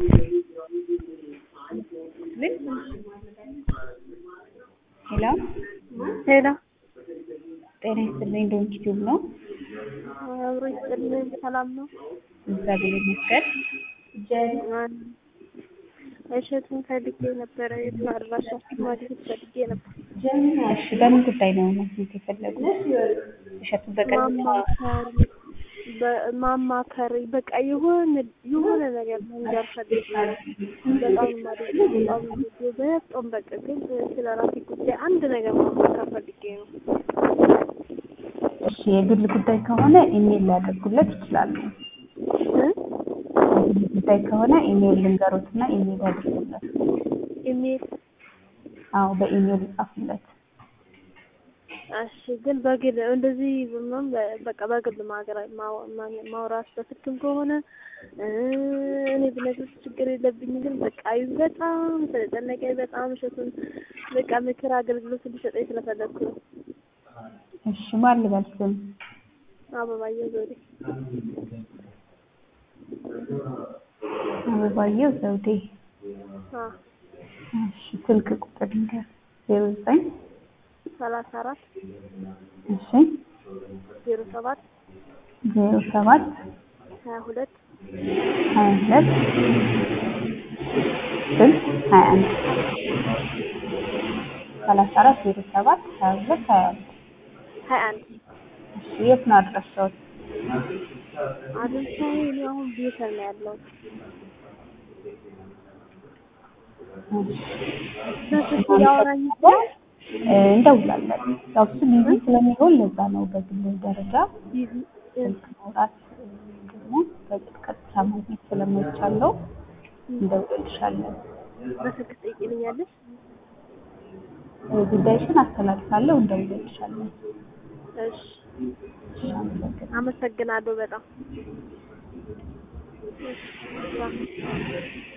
ሄሎ ሄሎ ጤና ይስጥልኝ። ዶንኪ ቲዩብ ነው። አብሮ ይስጥልኝ። ሰላም ነው? እግዚአብሔር ይመስገን። እሸቱን ፈልጌ ነበረ። የት ነው አድራሻችሁ? ማግኘት ፈልጌ ነበር። እሺ፣ በምን ጉዳይ ነው ማግኘት የፈለጉት? እሸቱን በቀጥታ ማማከር በ- ማማከር በቃ የሆነ የሆነ ነገር መንገር ፈልጌ በጣም ማለት በጣም በጣም በቃ ግን ስለ ራሴ ጉዳይ አንድ ነገር ማማከር ፈልጌ ነው። እሺ፣ የግል ጉዳይ ከሆነ ኢሜል ሊያደርጉለት ይችላሉ። እ? የግል ጉዳይ ከሆነ ኢሜል ልንገሮትና ኢሜል ያደርጉለት። ኢሜል አዎ፣ በኢሜል ይጻፉለት። እሺ ግን በግል እንደዚህ ምንም በቃ በግል ማገራ ማውራት በስልክም ከሆነ እ እኔ ብነግርሽ ችግር የለብኝም። ግን በቃ አዩ በጣም ስለጨነቀኝ በጣም እሸቱን በቃ ምክር አገልግሎት እንዲሰጠኝ ስለፈለግኩ ነው። እሺ፣ ማን ልበል ስም? አበባየሁ ዘውዴ። አበባየሁ ዘውዴ። አ እሺ፣ ስልክ ቁጥር ንገር። ዜሮ ዘጠኝ ሰላሳ አራት እሺ፣ ዜሮ ሰባት ዜሮ ሰባት ሀያ ሁለት ሀያ ሁለት ስልክ ሀያ አንድ ሰላሳ አራት ዜሮ ሰባት ሀያ ሁለት ሀያ አንድ ሀያ አንድ እሺ የት ነው አድራሻዎት? አድርሳዊ እኔ አሁን ቤተል ነው ያለው። በስልክ ሊያወራኝ ይችላል። እ እንደውላለን። ያው እሱ ቢዚ ስለሚሆን ለዛ ነው በግል ደረጃ ቢዚ ስልክ ማውራት እ ደግሞ በቀጥታ ማግኘት ስለማይቻለው እንደውልልሻለን። በስልክ ትጠይቂልኛለሽ? እ ጉዳይሽን አስተላልፋለሁ፣ እንደውልልሻለን። እሺ እሺ አመሰግናለሁ። አመሰግናለሁ በጣም። እሺ